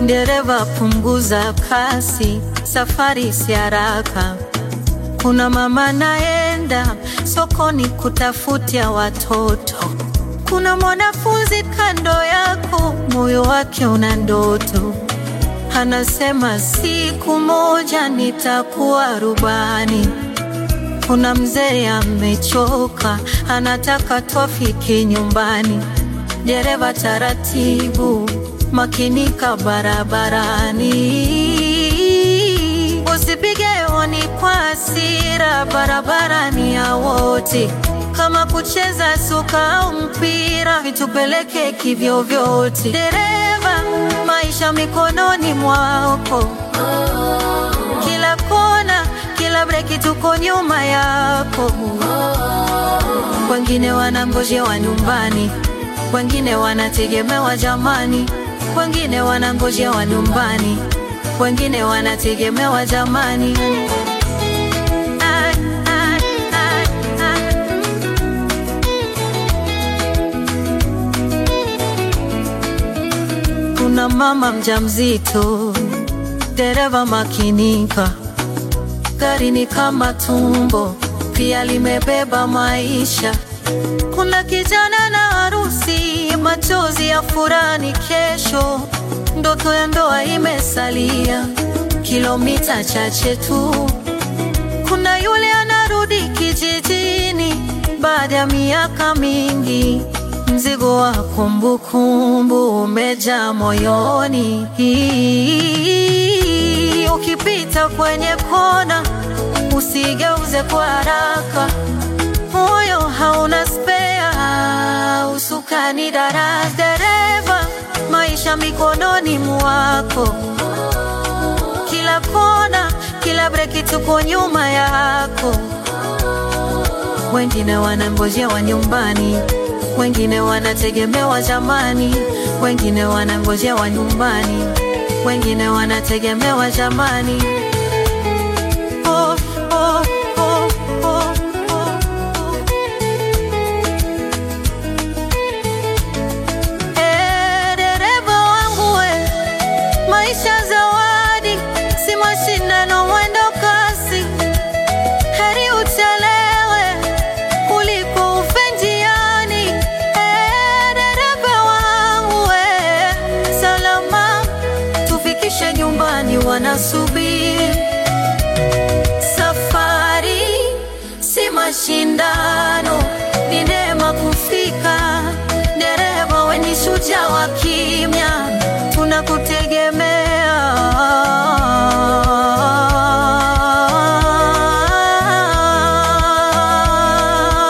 Dereva punguza kasi, safari si haraka. Kuna mama naenda sokoni kutafutia watoto. Kuna mwanafunzi kando yako, moyo wake una ndoto, anasema siku moja nitakuwa rubani. Kuna mzee amechoka, anataka twafike nyumbani. Dereva taratibu, makinika barabarani, usipige honi kwa hasira, barabarani ya wote. Kama kucheza soka au mpira, vitupeleke kivyovyote. Dereva, maisha mikononi mwako, kila kona, kila breki, tuko nyuma yako. Wengine wanangojewa nyumbani, wengine wanategemewa jamani, wengine wanangojewa nyumbani, wengine wanategemewa jamani. Ah, ah, ah, ah. Kuna mama mjamzito, dereva makinika, gari ni kama tumbo, pia limebeba maisha. Kuna kijana na harusi, machozi ya furani kesho, ndoto ya ndoa imesalia kilomita chache tu. Kuna yule anarudi kijijini baada ya miaka mingi, mzigo wa kumbukumbu umejaa moyoni. Ukipita kwenye kona, usigeuze kwa haraka, moyo hauna spea, usukani daras. Dereva, maisha mikononi mwako kila kona, kila breki, tuko nyuma yako. Wengine wanangojewa nyumbani, wengine wanategemewa jamani, wengine wanangojewa nyumbani, wengine wanategemewa jamani. Oh, oh, oh, oh, oh, oh. Eh, dereva wangu we, maisha zawadi, si mashindano, mwendo kasi. Heri uchelewe kuliko ufe njiani. Eh, dereva wangu we, salama tufikishe nyumbani, wanasubiri. Safari si mashindano, ni neema kufika. Dereva we ni shujaa wa kimya,